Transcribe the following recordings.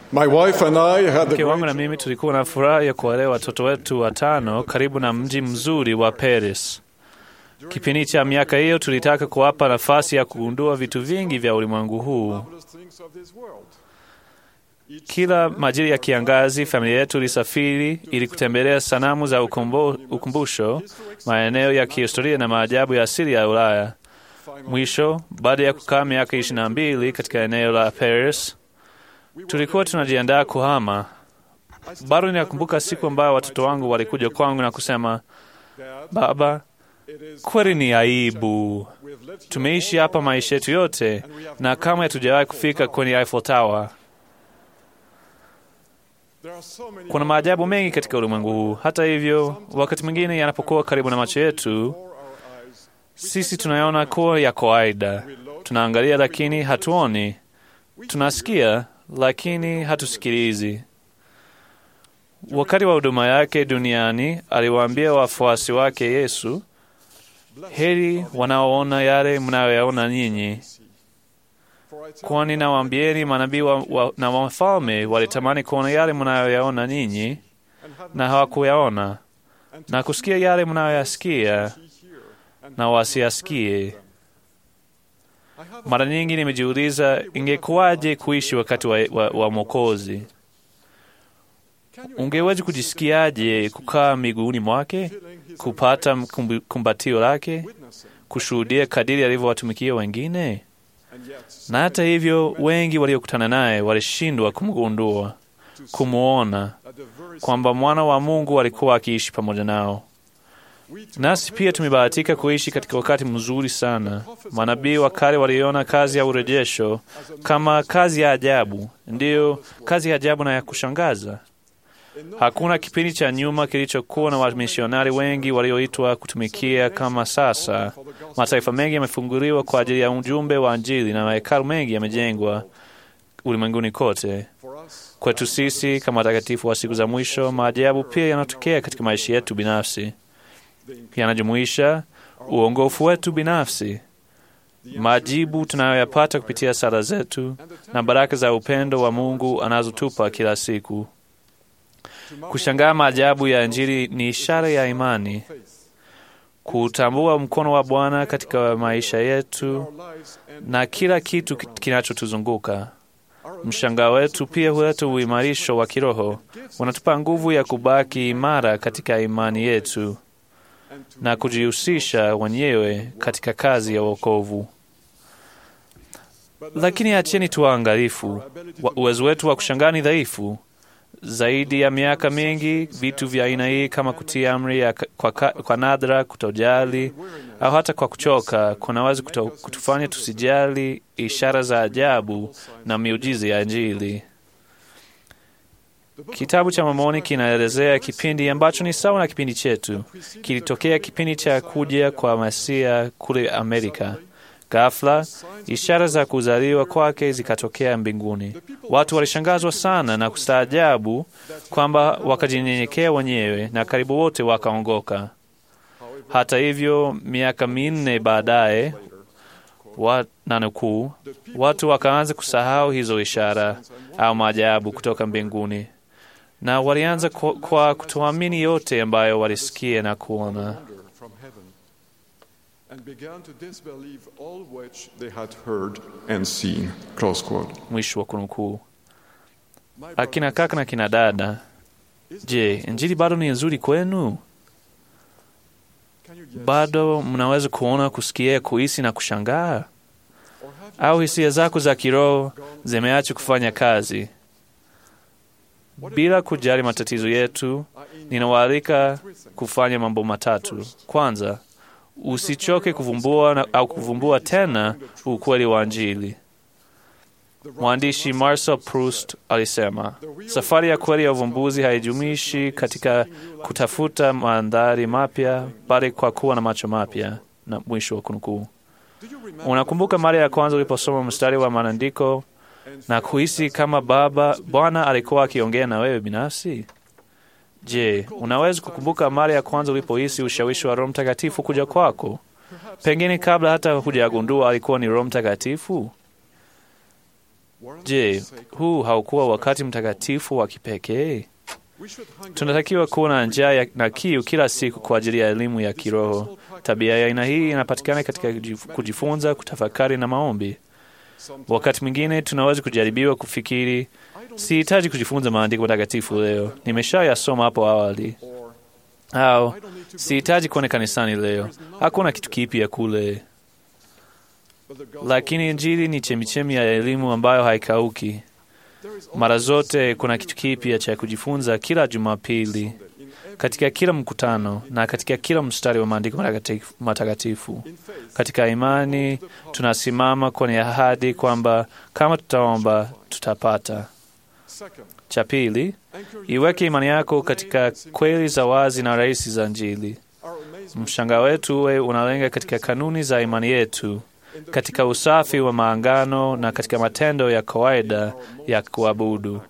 My wife and I had the Mke wangu na great mimi tulikuwa na furaha ya kuwalea watoto wetu watano karibu na mji mzuri wa Paris. Kipindi cha miaka hiyo tulitaka kuwapa nafasi ya kugundua vitu vingi vya ulimwengu huu. marvelous things of this world. Kila majira ya kiangazi, familia yetu ilisafiri ili kutembelea sanamu za ukumbu, ukumbusho, maeneo ya kihistoria na maajabu ya asili ya Ulaya. Mwisho, baada ya kukaa miaka ishirini na mbili katika eneo la Paris, tulikuwa tunajiandaa kuhama. Bado ninakumbuka siku ambayo watoto wangu walikuja kwangu na kusema, baba, kweli ni aibu, tumeishi hapa maisha yetu yote na kama hatujawahi kufika kwenye Eiffel Tower. There are so many Kuna maajabu mengi katika ulimwengu huu. Hata hivyo, wakati mwingine yanapokuwa karibu na macho yetu, before our eyes. sisi tunaona kuwa ya kawaida. Tunaangalia lakini hatuoni, tunasikia lakini hatusikilizi. Wakati wa huduma yake duniani, aliwaambia wafuasi wake Yesu, heri wanaoona yale mnayoyaona nyinyi, For I tell kwani nawaambieni manabii wa, wa, na wafalme walitamani kuona yale mnayoyaona nyinyi and have na hawakuyaona, na kusikia yale mnayoyasikia ye hear and na wasiyasikie. I have Mara nyingi nimejiuliza ingekuwaje kuishi wakati wa, wa, wa Mwokozi. Can you Ungeweza kujisikiaje kukaa miguuni mwake, feeling his kupata mkumbi- kumbatio lake, witnessing kushuhudia kadiri alivyowatumikia wengine? and yet Na hata hivyo, wengi waliokutana naye walishindwa kumgundua, kumwona at the very kwamba mwana wa Mungu alikuwa akiishi pamoja nao. we too Nasi pia tumebahatika kuishi katika wakati mzuri sana. Manabii wa kale waliona kazi ya urejesho kama kazi ya ajabu, ndiyo kazi ya ajabu na ya kushangaza. in no Hakuna kipindi cha nyuma kilichokuwa na wamisionari wengi walioitwa kutumikia kama sasa. for the gospel Mataifa mengi yamefunguliwa kwa ajili ya ujumbe wa Injili na mahekalu mengi yamejengwa ulimwenguni kote. for us Kwetu sisi kama watakatifu wa siku za mwisho, maajabu pia yanatokea katika maisha yetu binafsi, yanajumuisha uongofu wetu binafsi, majibu tunayoyapata kupitia sala zetu na baraka za upendo wa Mungu anazotupa kila siku. Kushangaa maajabu ya Injili ni ishara ya imani, faith kutambua mkono wa Bwana katika maisha yetu our lives and na kila kitu ki- kinachotuzunguka. Mshangao wetu pia huleta uimarisho wa kiroho, unatupa nguvu ya kubaki imara katika imani yetu and to na kujihusisha wenyewe katika kazi ya wokovu. Lakini acheni tuwaangalifu, Wa- uwezo wetu wa kushangaa ni dhaifu. Zaidi ya miaka mingi, vitu vya aina hii kama kutii amri ya ka- kwa, ka- kwa nadra, kutojali au hata kwa kuchoka kunaweza kuto, kutufanya tusijali ishara za ajabu na miujiza ya Injili. Kitabu cha Mormoni kinaelezea kipindi ambacho ni sawa na kipindi chetu. Kilitokea kipindi cha kuja kwa Masia kule Amerika. Ghafla ishara za kuzaliwa kwake zikatokea mbinguni. Watu walishangazwa sana na kustaajabu kwamba wakajinyenyekea wenyewe na karibu wote wakaongoka. Hata hivyo, miaka minne baadaye, wa, na nukuu, watu wakaanza kusahau hizo ishara au maajabu kutoka mbinguni na walianza kwa, kwa kutoamini yote ambayo walisikia na kuona. wonder from heaven and began to disbelieve all which they had heard and seen. Close quote. Mwisho wa kunukuu. My Akina kaka na kina dada, je, injili bado ni nzuri kwenu? Can you guess? Bado mnaweza kuona, kusikia, kuhisi na kushangaa? Or have you Au hisia zako za kiroho zimeacha kufanya kazi? Bila kujali matatizo yetu, ninawaalika kufanya mambo matatu. Kwanza, usichoke kuvumbua na, au kuvumbua tena ukweli wa Injili. Mwandishi Marcel Proust alisema, safari ya kweli ya uvumbuzi haijumishi katika kutafuta mandhari mapya, bali kwa kuwa na macho mapya. Na mwisho wa kunukuu. do you remember Unakumbuka mara ya kwanza uliposoma mstari wa maandiko na kuhisi kama Baba Bwana alikuwa akiongea na wewe binafsi? Je, unaweza kukumbuka mara ya kwanza ulipohisi ushawishi wa Roho Mtakatifu kuja kwako, pengine kabla hata hujagundua alikuwa ni Roho Mtakatifu? Je, huu haukuwa wakati mtakatifu wa kipekee? Tunatakiwa kuwa na njaa ya- na kiu kila siku kwa ajili ya elimu ya kiroho. Tabia ya aina hii inapatikana katika kujif- kujifunza, kutafakari na maombi. Wakati mwingine tunaweza kujaribiwa kufikiri, sihitaji kujifunza maandiko matakatifu leo, nimeshayasoma hapo awali, au sihitaji kuenda kanisani leo, hakuna kitu kipya kule. Lakini Injili ni chemichemi ya elimu ambayo haikauki. Mara zote kuna kitu kipya cha kujifunza kila Jumapili, katika kila mkutano na katika kila mstari wa maandiko matakatifu- matakatifu. Katika imani tunasimama kwenye ahadi kwamba kama tutaomba tutapata. Cha pili, iweke imani yako katika kweli za wazi na rahisi za Injili. Mshangao wetu uwe unalenga katika kanuni za imani yetu, katika usafi wa maangano na katika matendo ya kawaida ya kuabudu.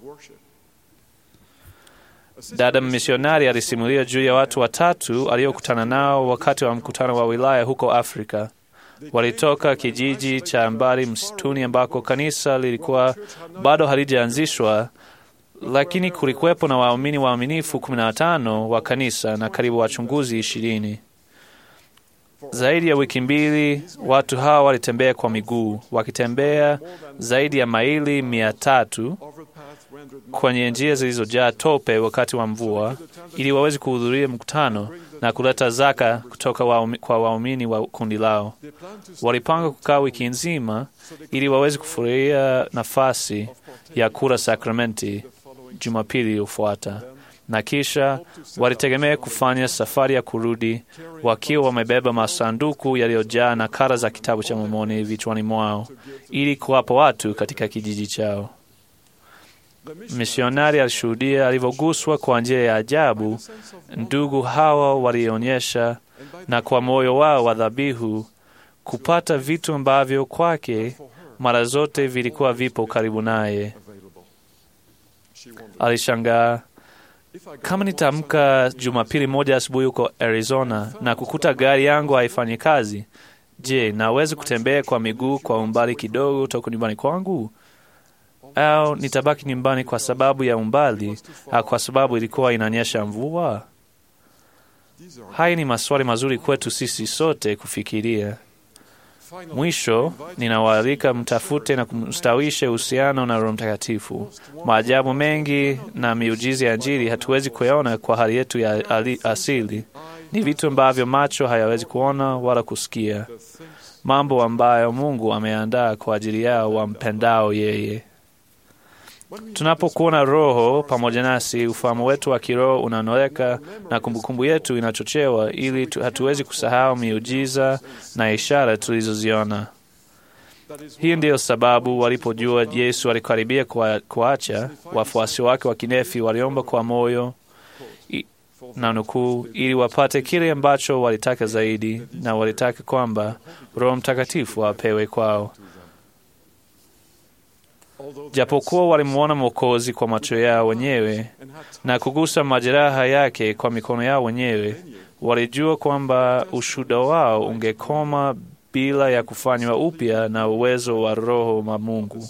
Dada misionari alisimulia juu ya watu watatu aliokutana nao wakati wa mkutano wa wilaya huko Afrika. Walitoka kijiji cha mbali msituni ambako kanisa lilikuwa bado halijaanzishwa, lakini kulikuwepo na waumini waaminifu 15 wa kanisa na karibu wachunguzi ishirini. Zaidi ya wiki mbili watu hawa walitembea kwa miguu, wakitembea zaidi ya maili mia tatu kwenye njia zilizojaa tope wakati wa mvua, ili waweze kuhudhuria mkutano na kuleta zaka kutoka waumi, kwa waumini wa kundi lao. Walipanga kukaa wiki nzima ili waweze kufurahia nafasi ya kula sakramenti Jumapili iliyofuata, na kisha walitegemea kufanya safari ya kurudi wakiwa wamebeba masanduku yaliyojaa nakala za kitabu cha Mormoni vichwani mwao ili kuwapa watu katika kijiji chao. Misionari alishuhudia alivyoguswa kwa njia ya ajabu ndugu hawa walionyesha, na kwa moyo wao wa dhabihu kupata vitu ambavyo kwake mara zote vilikuwa vipo karibu naye. Alishangaa, kama nitaamka Jumapili moja asubuhi huko Arizona na kukuta gari yangu haifanyi kazi, je, naweza kutembea kwa miguu kwa umbali kidogo toka nyumbani kwangu? Au nitabaki nyumbani kwa sababu ya umbali au kwa sababu ilikuwa inanyesha mvua? Haya ni maswali mazuri kwetu sisi sote kufikiria. Mwisho, ninawaalika mtafute na kumstawishe uhusiano na Roho Mtakatifu. Maajabu mengi na miujiza ya Injili hatuwezi kuyaona kwa hali yetu ya ali- asili. Ni vitu ambavyo macho hayawezi kuona wala kusikia, mambo ambayo Mungu ameandaa kwa ajili yao wampendao yeye. Tunapokuwa na Roho pamoja nasi, ufahamu wetu wa kiroho unaonoleka na kumbukumbu yetu inachochewa, ili tu- hatuwezi kusahau miujiza na ishara tulizoziona. Hii ndiyo sababu walipojua Yesu alikaribia kwa- kuacha, wafuasi wake wa kinefi waliomba kwa moyo i- na nukuu, ili wapate kile ambacho walitaka zaidi, na walitaka kwamba Roho Mtakatifu apewe kwao. Japokuwa walimwona Mwokozi kwa macho yao wenyewe na kugusa majeraha yake kwa mikono yao wenyewe, walijua kwamba ushuhuda wao ungekoma bila ya kufanywa upya na uwezo wa Roho wa Mungu.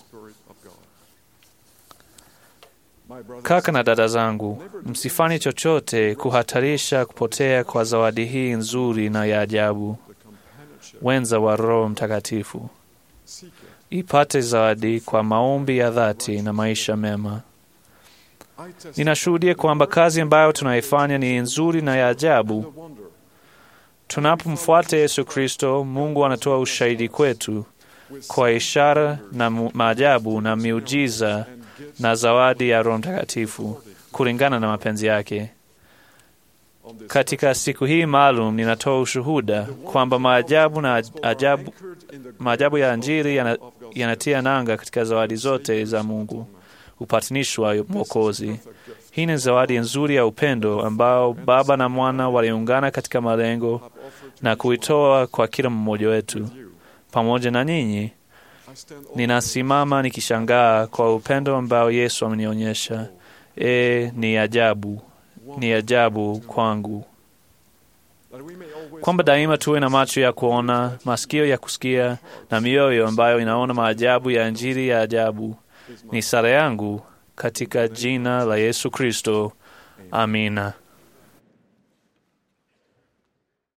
Kaka na dada zangu, msifanye chochote kuhatarisha kupotea kwa zawadi hii nzuri na ya ajabu, wenza wa Roho Mtakatifu. Ipate zawadi kwa maombi ya dhati na maisha mema. Ninashuhudia kwamba kazi ambayo tunaifanya ni nzuri na ya ajabu. Tunapomfuata Yesu Kristo, Mungu anatoa ushahidi kwetu kwa ishara na mu- maajabu na miujiza na zawadi ya Roho Mtakatifu kulingana na mapenzi yake. Katika siku hii maalum, ninatoa ushuhuda kwamba maajabu na ajabu, maajabu ya Injili yana- yanatia nanga katika zawadi zote za Mungu, upatanisho wa Mwokozi. Hii ni zawadi nzuri ya upendo ambao Baba na Mwana waliungana katika malengo na kuitoa kwa kila mmoja wetu. Pamoja na ninyi, ninasimama nikishangaa kwa upendo ambao Yesu amenionyesha. E, ni ajabu, ni ajabu kwangu. kwamba daima tuwe na macho ya kuona, masikio ya kusikia na mioyo ambayo inaona maajabu ya Injili ya ajabu. Ni sala yangu katika jina la Yesu Kristo. Amina.